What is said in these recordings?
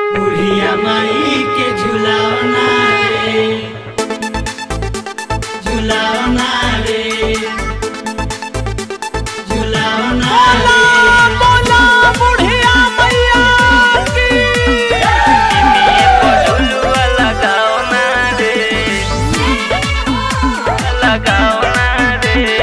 बुढ़िया माई के झुलावना रे झुलावना रे झुलावना रे बोला बुढ़िया मैया की निमिये पझुलुआ लगाओ ना रे लगाओ ना रे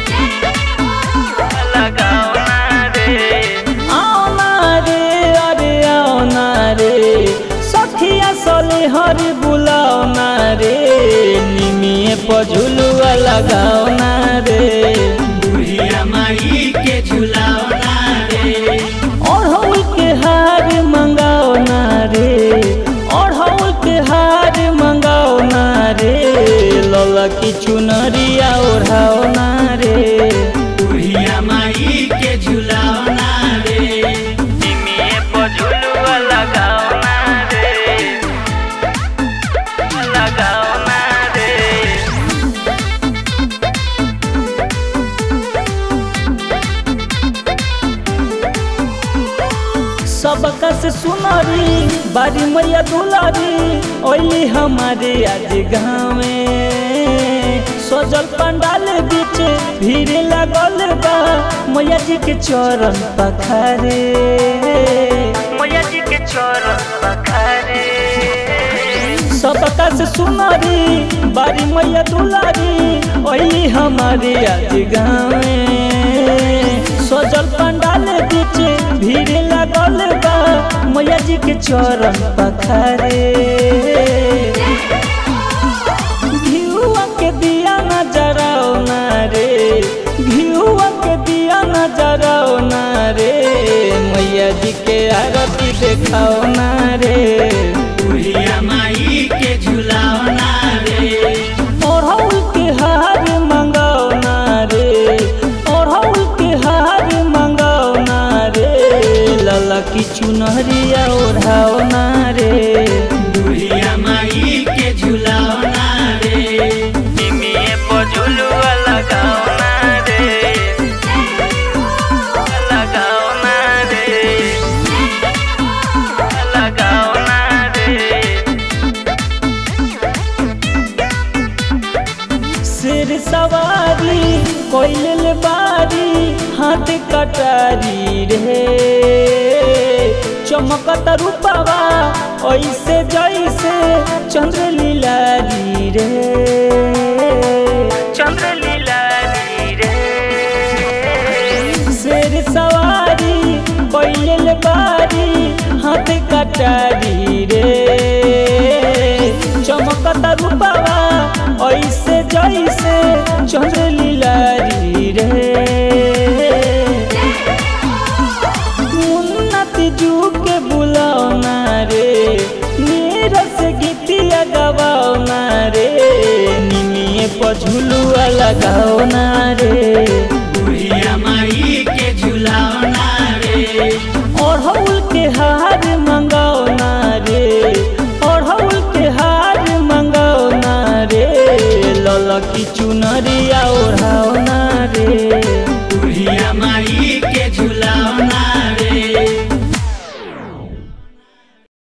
लगाओ ना रे आओ ना रे अरे आओ ना रे सखिया सले हर बुलाओ ना रे निमिये पझुलुआ लगाओ ना रे बुढ़िया माई के झुलावना रे ओढ़ौल के हार मंगाओ ना रे ओढ़ौल के हार मंगाओ ना रे लला की चुनरिया ओढ़ाओ ना रे बुढ़िया माई के झुलावना रे निमिये पझुलुआ लगाओ ना रे लगाओ ना रे सबका से सुनरी बारी मैया दुलारी ओली हमारे आज गाँव में सजल पंडाल बीच भीड़ लगल बा मैया जी के चरण पखारे मैया जी के चरण पखारे सबका से सुनरी बारी मैया दुलारी ओली हमारे आज गाँव में सजल पंडाल बीच भीड़ लगल बा मैया जी के चरण पखारे घिउआ के दिया न जराओ ना रे घिउआ के दिया न जराओ ना रे मैया जी के आरती देखाओ ना रे बुढ़िया माई के झुलावना रे ओढ़ौल के हार मंगाओ ना रे ओढ़ौल के हार मंगाओ ना रे लला की चुनरिया ओढ़ाओ ना रे बुढ़िया माई के झुलावना रे निमिये पझुलुआ लगाओ ना रे लगाओ ना रे लगाओ ना रे शेर सवारी कोइल बारी हाथ कटारी रे चमकत रूपवा ऐसे जैसे चंद्र लीलारी रे चंद्र लीला रे शेर सवारी कोइल बारी हाथ कटारी रे चमकत रूपवा ऐसे जैसे चंद्र लीलारी रे उन्नति जू के बुलाओ ना रे नीरस गीतिया गवाओ ना रे निमिये पझुलुआ लगाओ ना रे बुढ़िया माई के झुलावना रे ओढ़ौल के हार मंगाओ ना रे ओढ़ौल के हार मंगाओ ना रे लला की चुनरिया ओढ़ाओ ना